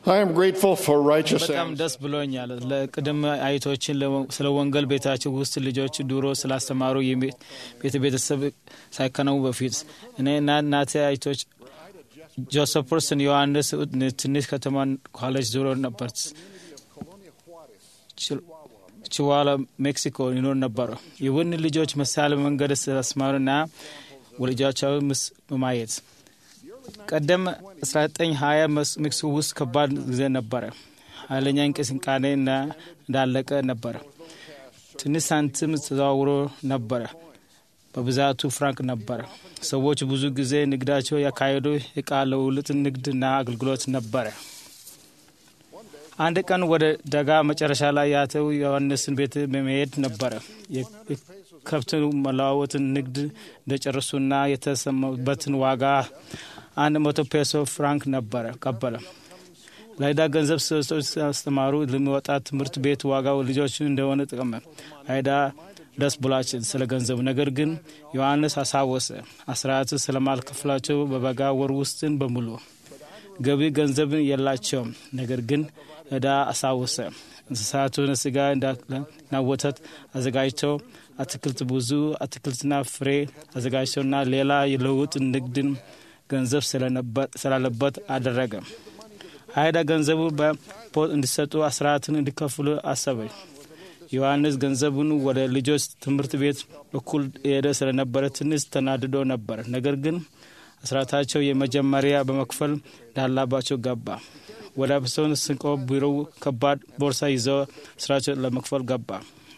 I am grateful for righteous በጣም ancestors. ደስ ብሎኛል። ለቅድመ አይቶችን ለወ- ስለ ወንጌል ቤታቸው ውስጥ ልጆች ድሮ ስላስተማሩ የቤ- ቤተ ቤተሰብ ሳይከነው በፊት እኔ እና እናቴ አይቶች ጆሴፈርስን ዮሐንስ ትንሽ ከተማ ኮሌጅ ዞሮ ነበር። ችዋላ ሜክሲኮ ይኖር ነበሩ። ይሁን ልጆች ምሳሌ መንገድ ስላስማሩና ወልጃቸው ምስ በማየት ቀደም 1920 መስ- ሜክሲኮ ውስጥ ከባድ ጊዜ ነበረ። ኃይለኛ እንቅስቃሴ እና እንዳለቀ ነበረ። ትንሽ ሳንቲም ተዘዋውሮ ነበረ። በብዛቱ ፍራንክ ነበረ። ሰዎች ብዙ ጊዜ ንግዳቸው ያካሄዱ እቃ ልውውጥ ንግድና አገልግሎት ነበረ። አንድ ቀን ወደ ደጋ መጨረሻ ላይ ያተው ዮሐንስን ቤት በመሄድ ነበረ። የከብት መለዋወጥን ንግድ እንደጨረሱና የተሰማበትን ዋጋ አንድ መቶ ፔሶ ፍራንክ ነበረ ቀበለ። ለዕዳ ገንዘብ ሰጥተው ሲያስተማሩ ለሚወጣ ትምህርት ቤት ዋጋው ልጆች እንደሆነ ጠቀመ። አይዳ ደስ ብሏችን ስለ ገንዘቡ ነገር ግን ዮሐንስ አሳወሰ አስራት ስለማልከፍላቸው በበጋ ወር ውስጥን በሙሉ ገቢ ገንዘብን የላቸውም። ነገር ግን ዕዳ አሳወሰ። እንስሳቱን ስጋ እና ወተት አዘጋጅተው አትክልት ብዙ አትክልትና ፍሬ አዘጋጅተውና ሌላ የልውጥ ንግድን ገንዘብ ስላለበት አደረገ። አይዳ ገንዘቡ በፖት እንዲሰጡ አስራትን እንዲከፍሉ አሰበ። ዮሐንስ ገንዘቡን ወደ ልጆች ትምህርት ቤት በኩል ሄደ ስለነበረ ትንሽ ተናድዶ ነበር። ነገር ግን አስራታቸው የመጀመሪያ በመክፈል እንዳላባቸው ገባ። ወደ አብሶን ስንቆ ቢሮው ከባድ ቦርሳ ይዘው ስራቸው ለመክፈል ገባ።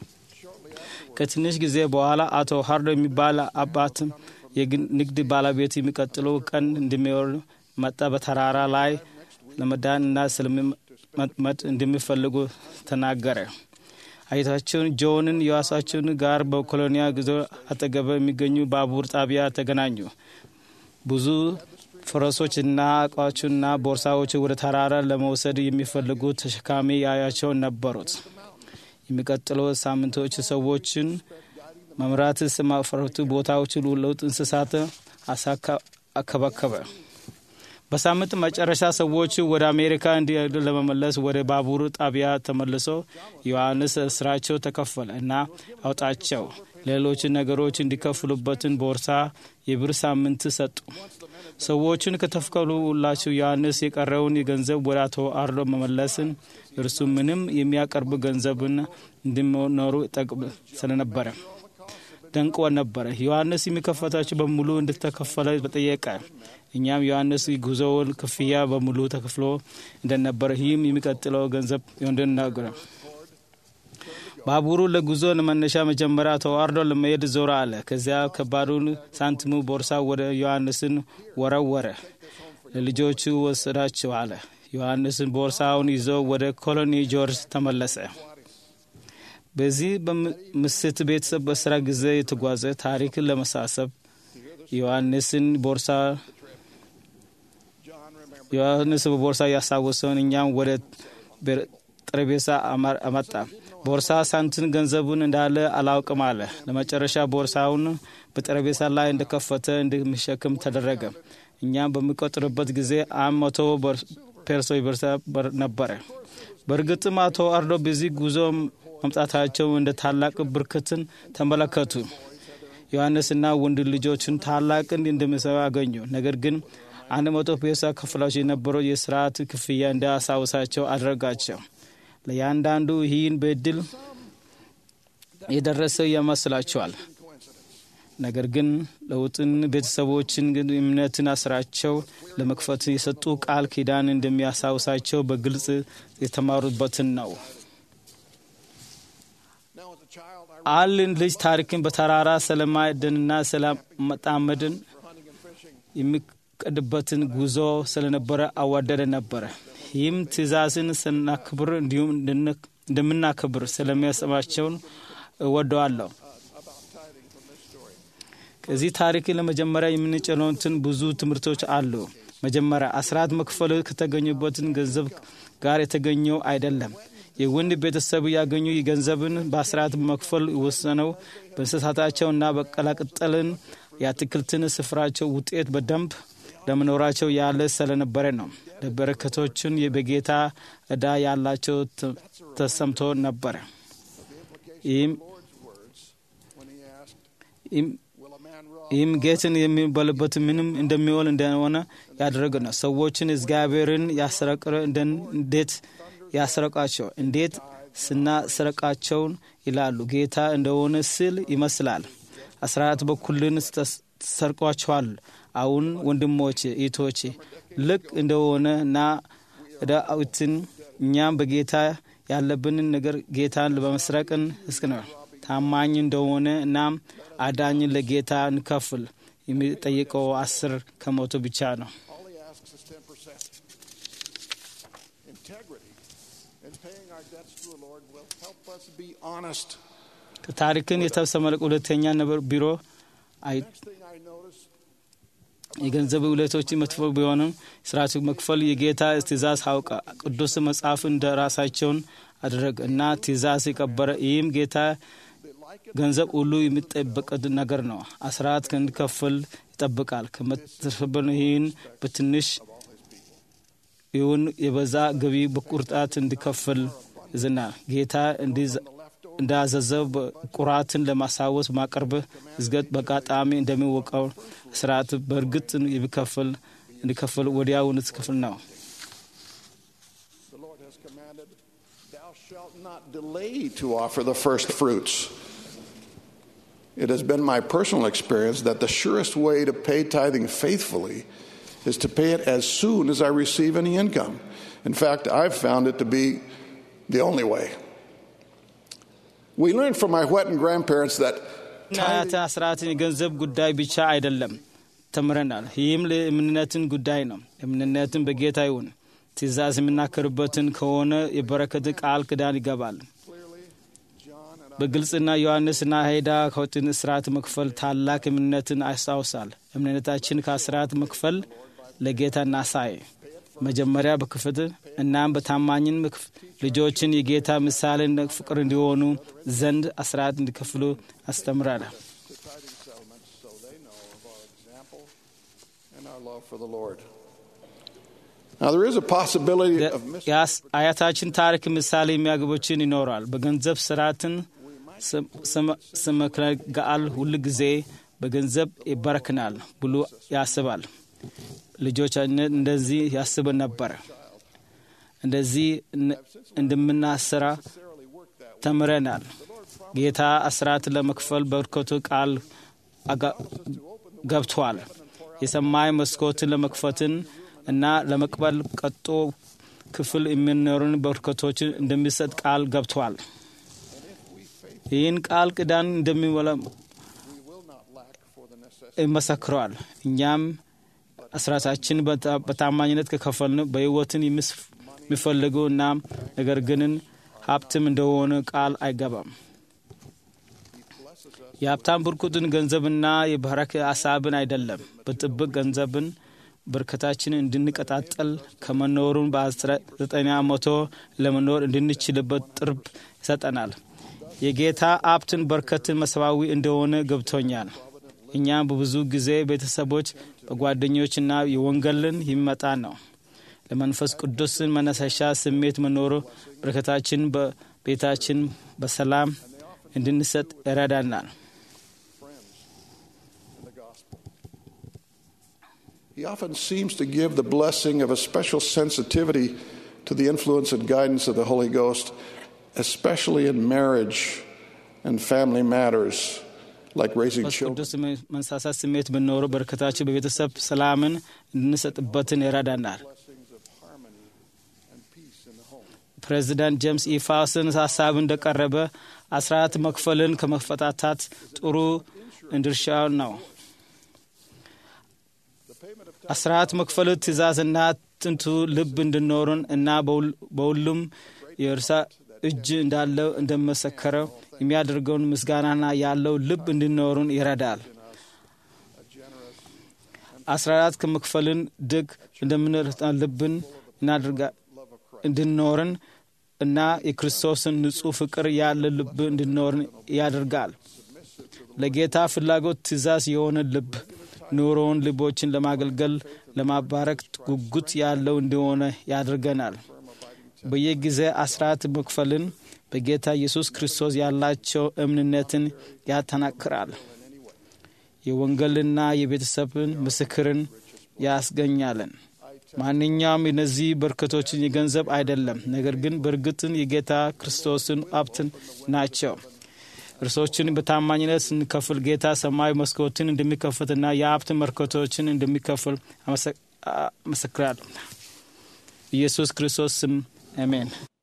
ከትንሽ ጊዜ በኋላ አቶ ሀርዶ የሚባል አባት የንግድ ባለቤት የሚቀጥለው ቀን እንደሚወር መጣ። በተራራ ላይ ለመዳንና ስለመጥመድ እንደሚፈልጉ ተናገረ። አይታቸውን ጆንን የዋሳቸውን ጋር በኮሎኒያ ጊዜ አጠገበ የሚገኙ ባቡር ጣቢያ ተገናኙ። ብዙ ፈረሶችና እቃዎችና ቦርሳዎች ወደ ተራራ ለመውሰድ የሚፈልጉ ተሸካሚ ያያቸው ነበሩት። የሚቀጥለው ሳምንቶች ሰዎችን መምራት ስማፈረቱ ቦታዎች ለውጥ እንስሳት አከባከበ። በሳምንት መጨረሻ ሰዎች ወደ አሜሪካ እንዲሄዱ ለመመለስ ወደ ባቡር ጣቢያ ተመልሶ ዮሐንስ ስራቸው ተከፈለ እና አውጣቸው ሌሎች ነገሮች እንዲከፍሉበትን ቦርሳ የብር ሳምንት ሰጡ። ሰዎችን ከተከፈሉላቸው ዮሐንስ የቀረውን የገንዘብ ወደ አቶ አርዶ መመለስን እርሱ ምንም የሚያቀርብ ገንዘብን እንዲኖሩ ጠቅም ስለነበረ ደንቆ ነበረ። ዮሐንስ የሚከፈታቸው በሙሉ እንድተከፈለ በጠየቀ። እኛም ዮሐንስ ጉዞውን ክፍያ በሙሉ ተከፍሎ እንደነበረ ይህም የሚቀጥለው ገንዘብ እንድናገረ ባቡሩ ለጉዞ መነሻ መጀመሪያ ተዋርዶ ለመሄድ ዞር አለ። ከዚያ ከባዱን ሳንቲሙ ቦርሳ ወደ ዮሐንስን ወረወረ። ለልጆቹ ወሰዳቸው አለ። ዮሐንስን ቦርሳውን ይዞ ወደ ኮሎኒ ጆርጅ ተመለሰ። በዚህ በምስት ቤተሰብ በስራ ጊዜ የተጓዘ ታሪክን ለመሳሰብ ዮሐንስን ቦርሳ ዮሐንስ በቦርሳ ያስታወሰውን እኛም ወደ ጠረጴዛ አመጣ። ቦርሳ ሳንቲም ገንዘቡን እንዳለ አላውቅም አለ። ለመጨረሻ ቦርሳውን በጠረጴዛ ላይ እንደከፈተ እንደሚሸክም ተደረገ። እኛም በሚቆጥርበት ጊዜ አንድ መቶ ፔርሶ ቦርሳ ነበረ። በእርግጥም አቶ አርዶ በዚህ ጉዞ መምጣታቸው እንደ ታላቅ ብርክትን ተመለከቱ። ዮሐንስና ወንድ ልጆችን ታላቅን እንደሚሰራ አገኙ። ነገር ግን አንድ መቶ ፔሳ ከፍላቸው የነበረው የስርዓት ክፍያ እንዳያሳውሳቸው አደረጋቸው። ለእያንዳንዱ ይህን በድል የደረሰ ይመስላቸዋል። ነገር ግን ለውጥን ቤተሰቦችን ግን እምነትን ስራቸው ለመክፈት የሰጡ ቃል ኪዳን እንደሚያሳውሳቸው በግልጽ የተማሩበትን ነው። አልን ልጅ ታሪክን በተራራ ስለማደንና ስለመጣመድን የሚቀድበትን ጉዞ ስለነበረ አዋደደ ነበረ። ይህም ትእዛዝን ስናክብር እንዲሁም እንደምናክብር ስለሚያስባቸውን እወደዋለሁ። ከዚህ ታሪክ ለመጀመሪያ የምንጭነውትን ብዙ ትምህርቶች አሉ። መጀመሪያ አስራት መክፈል ከተገኙበትን ገንዘብ ጋር የተገኘው አይደለም። የወንድ ቤተሰብ ያገኙ ገንዘብን በአስራት መክፈል የወሰነው በእንስሳታቸውና በቀላቅጠልን የአትክልትን ስፍራቸው ውጤት በደንብ ለመኖራቸው ያለ ስለነበረ ነው። ለበረከቶችን በጌታ ዕዳ ያላቸው ተሰምቶ ነበረ። ይህም ይህም ጌትን የሚበልበት ምንም እንደሚውል እንደሆነ ያደረገ ነው። ሰዎችን እግዚአብሔርን ያስረቅረ እንዴት ያስረቃቸው እንዴት ስናስረቃቸውን ይላሉ። ጌታ እንደሆነ ስል ይመስላል። አስራት በኩልን ተሰርቋቸዋል። አሁን ወንድሞቼ እህቶቼ፣ ልክ እንደሆነ እና ዳዊትን እኛም በጌታ ያለብንን ነገር ጌታን በመስረቅን እስክ ነው ታማኝ እንደሆነ እናም አዳኝን ለጌታ እንከፍል። የሚጠይቀው አስር ከመቶ ብቻ ነው። ታሪክን የተሰመለቀ ሁለተኛ ነበር ቢሮ የገንዘብ ውለቶች መጥፎ ቢሆንም ስርዓቱ መክፈል የጌታ ትእዛዝ አውቀ ቅዱስ መጽሐፍ እንደ ራሳቸውን አደረግ እና ትእዛዝ የቀበረ ይህም ጌታ ገንዘብ ሁሉ የሚጠበቅ ነገር ነው። አስራት እንዲከፍል ይጠብቃል። ከመትርፍብን ይህን በትንሽ ይሁን የበዛ ገቢ በቁርጣት እንዲከፍል ይዝናል። ጌታ እንዳዘዘው ቁራትን ለማሳወስ ማቅረብ እዝገት በአጋጣሚ እንደሚወቀው ስርዓት በእርግጥ የሚከፍል እንዲከፍል ወዲያውን ክፍል ነው። not delay to offer the first fruits. It has been my personal experience that the surest way to pay tithing faithfully is to pay it as soon as I receive any income. In fact, I've found it to be the only way. We learned from my Whetten grandparents that አያት አስራትን የገንዘብ ጉዳይ ብቻ አይደለም ተምረናል። ይህም ለእምነትን ጉዳይ ነው። እምነትን በጌታ ይሁን ትእዛዝ የምናከርበትን ከሆነ የበረከት ቃል ክዳን ይገባል። በግልጽና ዮሐንስና ሄዳ ከወጥን ስርዓት መክፈል ታላቅ እምነትን ያስታውሳል። እምነታችን ከስርዓት መክፈል ለጌታ እናሳይ። መጀመሪያ በክፍት እናም በታማኝን ልጆችን የጌታ ምሳሌ ፍቅር እንዲሆኑ ዘንድ አስራት እንዲከፍሉ አስተምራል። አያታችን ታሪክ ምሳሌ የሚያግቦችን ይኖራል። በገንዘብ ስርዓትን ስመክረጋል ሁል ጊዜ በገንዘብ ይበረክናል ብሎ ያስባል። ልጆቻችን እንደዚህ ያስብ ነበረ። እንደዚህ እንደምናሰራ ተምረናል። ጌታ አስራት ለመክፈል በርከቱ ቃል ገብቷል። የሰማይ መስኮትን ለመክፈትን እና ለመቅበል ቀጦ ክፍል የሚኖሩን በርከቶችን እንደሚሰጥ ቃል ገብቷል። ይህን ቃል ቅዳን እንደሚሞላ ይመሰክረዋል። እኛም አስራታችን በታማኝነት ከከፈልን በሕይወትን የሚፈልጉ እና ነገር ግንን ሀብትም እንደሆነ ቃል አይገባም። የሀብታም ብርኩትን ገንዘብና የባረክ ሀሳብን አይደለም። በጥብቅ ገንዘብን በርከታችን እንድንቀጣጠል ከመኖሩን በዘጠኛ መቶ ለመኖር እንድንችልበት ጥርብ ይሰጠናል። የጌታ ሀብትን በርከትን መሰባዊ እንደሆነ ገብቶኛል። እኛም በብዙ ጊዜ ቤተሰቦች በጓደኞችና የወንጌልን ይመጣ ነው። ለመንፈስ ቅዱስን መነሳሻ ስሜት መኖሩ በረከታችን በቤታችን በሰላም እንድንሰጥ ይረዳናል። He often seems to give the blessing of a special sensitivity to the influence and guidance of the Holy Ghost, especially in marriage and family matters like raising children. ቅዱስ መንሳሳት ስሜት ብኖረው በረከታችን በቤተሰብ ሰላምን እንድንሰጥበትን ይረዳናል። ፕሬዚዳንት ጄምስ ኢፋስን ሀሳብ እንደቀረበ አስራት መክፈልን ከመፈታታት ጥሩ ድርሻ ነው። አስራት መክፈል ትእዛዝና ጥንቱ ልብ እንድኖርን እና በሁሉም የእርሳ እጅ እንዳለው እንደመሰከረ የሚያደርገውን ምስጋናና ያለው ልብ እንድኖርን ይረዳል። አስራት ከመክፈልን ድግ እንደምንረታ ልብን እንድኖርን እና የክርስቶስን ንጹሕ ፍቅር ያለ ልብ እንድኖርን ያደርጋል። ለጌታ ፍላጎት ትእዛዝ የሆነ ልብ ኑሮውን ልቦችን ለማገልገል ለማባረክ ጉጉት ያለው እንደሆነ ያደርገናል። በየጊዜ አስራት መክፈልን በጌታ ኢየሱስ ክርስቶስ ያላቸው እምንነትን ያጠናክራል። የወንጌልና የቤተሰብን ምስክርን ያስገኛለን። ማንኛውም የነዚህ በረከቶችን የገንዘብ አይደለም፣ ነገር ግን በእርግጥን የጌታ ክርስቶስን ሀብትን ናቸው። እርሶችን በታማኝነት ስንከፍል ጌታ ሰማያዊ መስኮትን እንደሚከፍትና የሀብት በረከቶችን እንደሚከፍል አመሰክራለሁ። ኢየሱስ ክርስቶስ ስም አሜን።